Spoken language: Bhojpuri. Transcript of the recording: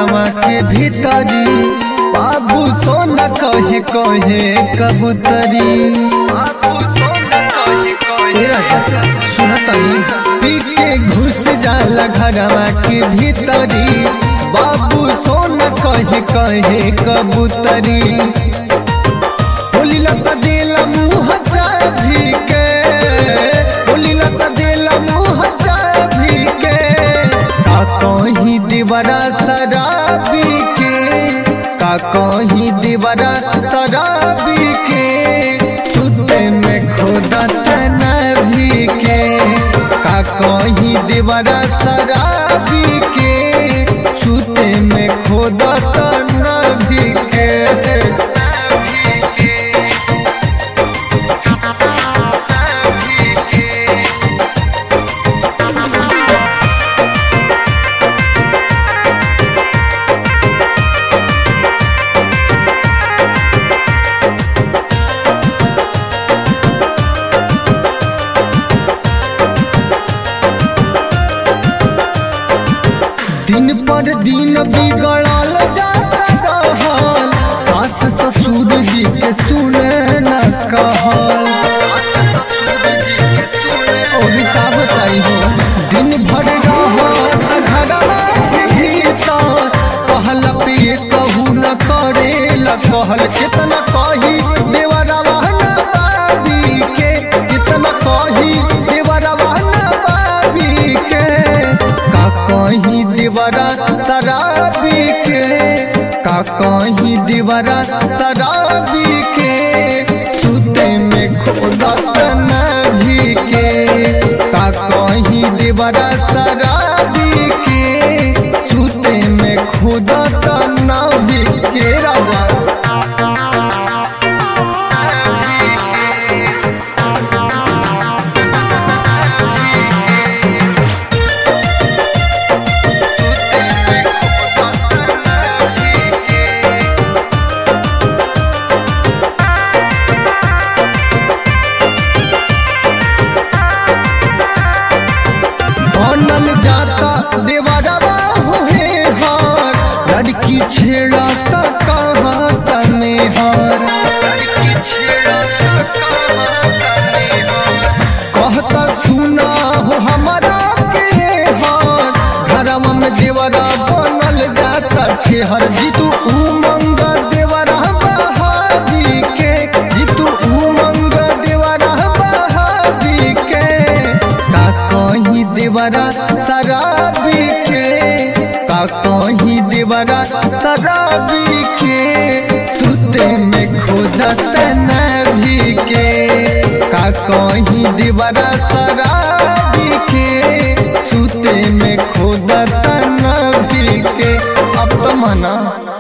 घरमा के भीतरी बाबू सोना कहे कहे कबूतरी बाबू सोना कहे कहे राजा सुनतनी पी के घुस जाला घरमा के भीतरी बाबू सोना कहे कहे कबूतरी बोली लता देला मुँह चाभी के बोली लता देला मुँह चाभी के का कहीं दीवारा शराबी के का कहीं दीवारा शराबी के सुते में खोदा तना भी के का कहीं दीवारा शराबी के सुते में खोदा तना भी के दिन पर दिन बिगड़ल जाता रहल सास ससुर जी के सुने न कहल और का बताई हो दिन भर रहत घरवा के भीतर कहल पे कहू न करेला कहल कितना कही देवरवा न बाबी के कितना कही देवरवा न बाबी के का कहीं दीवारा शराबी के का कहीं दीवारा शराबी के सुते में खोदा तना भी के का कहीं दीवारा शराबी के सुते में खोदा तना भी के राजा बनल जाता देवरवा होए हर लड़की छेड़ा त कहाँ तमे हर कहता सुना हो हमारा के हर घरवा में देवरा बनल जाता छेहर जीतू उमंग देवरा बहादी के जीतू उमंग देवरा बहादी के का कहीं देवरा शराबी के का कहीं देवरा शराबी के सुते में खोदा तना भी के का कहीं देवरा शराबी के सुते में खोदा तना भी के अब तो मना